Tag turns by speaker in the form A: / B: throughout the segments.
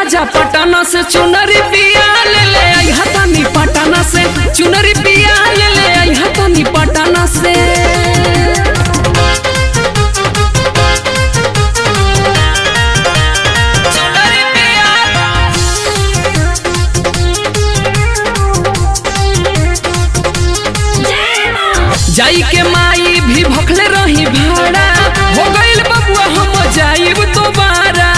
A: राजा पटना से चुनरी पिया ले ले आई हतानी पटना से चुनरी पिया ले ले आई हतानी पटना से चुनरी पिया जाई के माई भी भखले रही भाड़ा हो गइल बबुआ हम जाइब दोबारा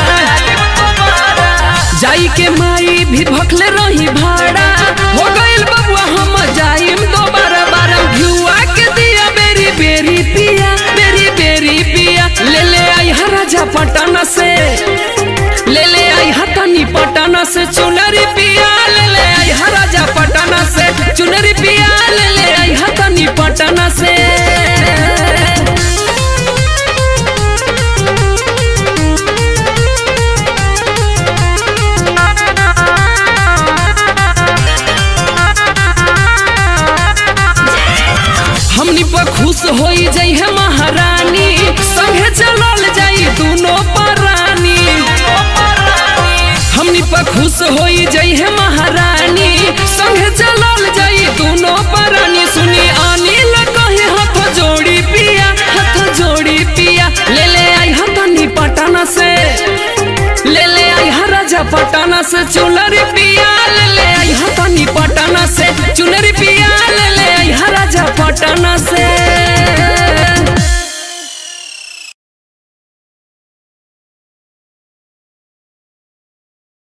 A: जाई के माई भी भखले रही भाड़ा हो गइल बबुआ हम जाइब दोबारा बारम घुआ के दिया बेरी बेरी पिया बेरी बेरी पिया ले ले आई हा राजा पटना से ले ले आई हतनी पटना से चुनरी पिया ले ले आई हा राजा पटना से चुनरी पिया ले ले आई हतनी पटना से हमनी पर खुश होई जाई है महारानी संगे चलल जाई दोनों परानी हमनी पर खुश होई जाई है महारानी संगे चलल जाई